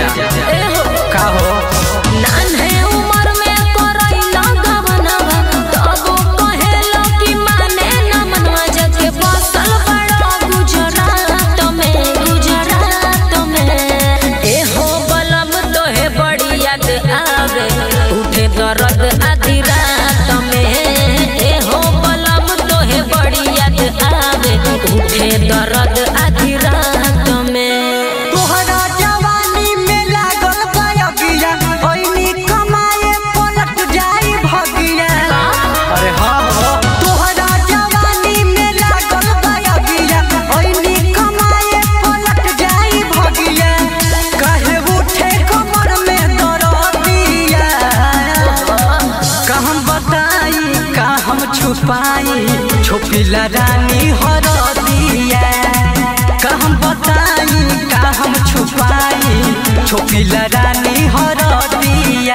जा ए हो का हो नान्हे उमर में करैला गवनवा तबो कहेला कि माने न मनवा जके बसल बड़ा गुजरात में गुजरात में ए हो बलम तोहे बड़ी याद आवे उठे दर्द आधी रात में ए हो बलम तोहे बड़ी याद आवे उठे दर्द आधी रात में तोहरा जवानी में लागल गयगिया ओइनी कमाए पलट जाई भगिया अरे हाँ हो तोहरा जवानी में लागल गयगिया ओइनी कमाए पलट जाई भगिया काहे उठे कमर में दरदिया का हम बताई का हम छुपाई छुपिला रानी हरदिया का हम बताई का हम छुपाई छुपिला रानी हरदिया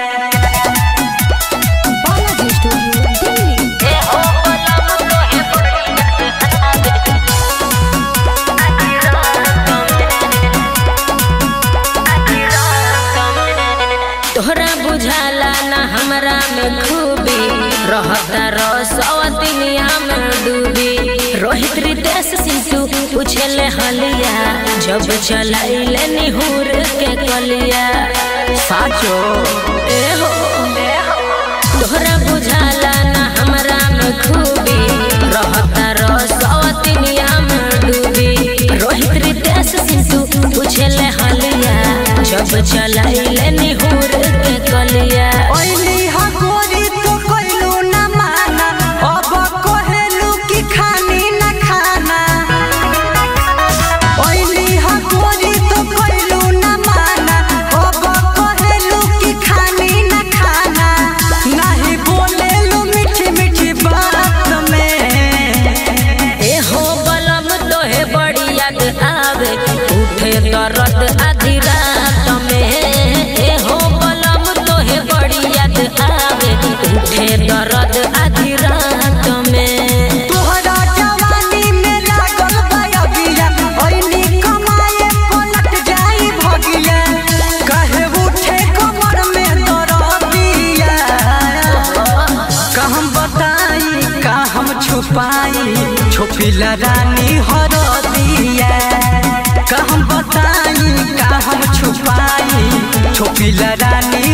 तोहरा बुझाला ना हमरा में खूबी रहता रसवतिनिया में डूबी रोहित रितेश सिंटू पूछले हलिया जब चलाइले निहुर के कलिया साचो ए हो तोहरा बुझाला ना हमरा में खूबी रहता रसवतिनिया में डूबी रोहित रितेश सिंटू पूछले हलिया जब चलाइले निहुर के कलिया ओइनी हा गोरी तो कइलू ना माना अब कहेलू कि खानी ना खाना ओइनी हा गोरी तो कइलू ना माना अब कहेलू कि खानी ना खाना नाही बोलेलू मीठी मीठी बात में ए हो बलम तोहे बड़ी याद आवे उठे दर्द आधी रात में ए हो बलम तोहे बड़ी याद आवे उठे दर्द आधी रात में तोहरा जवानी में लागल बयगिया ओइनी कमाए पलट जाई भगिया काहे उठे कमर में दरदिया का हम बताई का हम छुपाई छुपिला रानी हरदिया का हम बताई का हम छुपाई छुपिला रानी